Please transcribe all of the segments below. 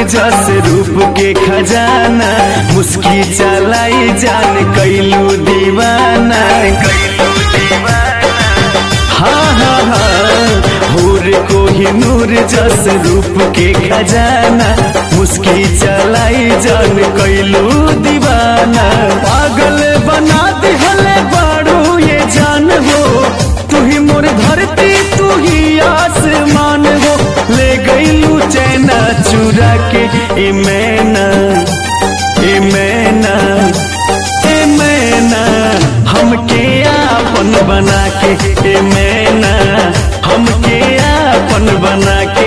जस रूप के खजाना मुस्की चलाई जान कैलू दीवाना कैलू दीवाना हाँ हाँ हाँ हूर को ही नूर जस रूप के खजाना मुस्की चलाई जान कैलू दीवाना पागल बना दिहले बाड़ू ये जान हो तू ही मोर धरती तू ही आसमान हो ले गईलू चैना चुरा के ए मैना ए मैना ए मैना हमके आपन बना के ए मैना हमके आपन बना के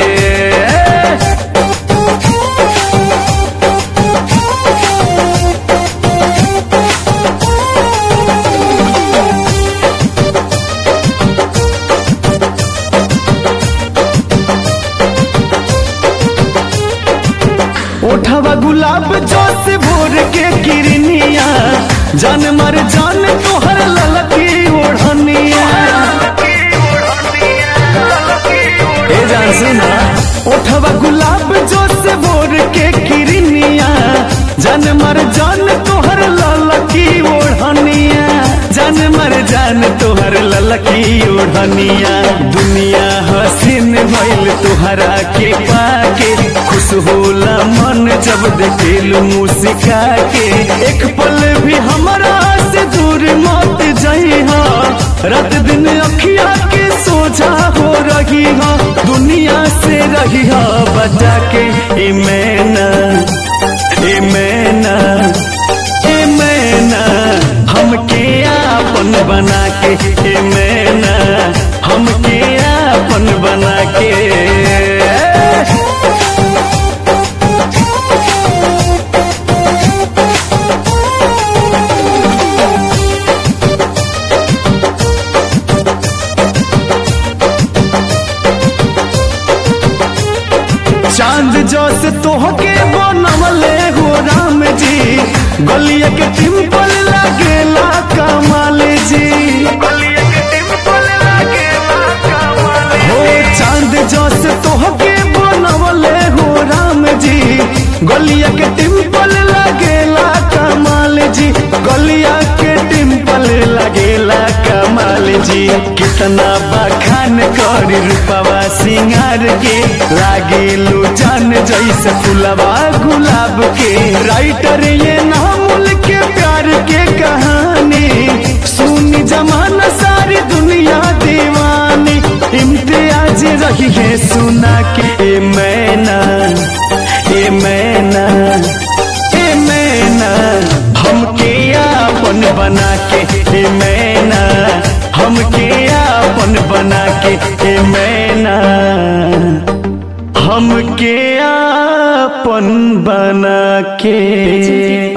ओठवा गुलाब जोश भोर के किरनिया जान मर जान तोहर ललकी ओढ़निया ए जान सुना ओठवा गुलाब जोश भोर के किरनिया जान मर जान तोहर ललकी ओढ़निया जान मर जान तोहर ललकी ओढ़निया दुनिया हसीन भइल तोहरा के पाके खुश होला मन जब देखेलू मुस्का के एक पल भी हमरा से दूर मत जइहा रात दिन अखिया के सोझा हो रही हा दुनिया से रही हा बचा के ए मैना ए मैना ए मैना हमके आपन बना के ए मैना हमके आपन बना के चांद जोस तोहके बनवले हो राम जी गलिया के टिम्पल लागेला कमाल जी हो चांद जोस तोहके बनवले हो राम जी गलिया के टिम्पल लागेला कमाल जी गलिया के टिम्पल लागेला कमाल जी कितना बखान करी रूपवा सिंगार के लागेलू जान जैसे फुलवा गुलाब के राइटर ये नामुल के प्यार के कहानी सुनी जमाना सारी दुनिया दीवानी इम्तियाज रही है सुना के ए मैना ए मैना ए मैना हमके आपन बना के ए मैना हमके आपन बना के ए मैना हमके आपन बना के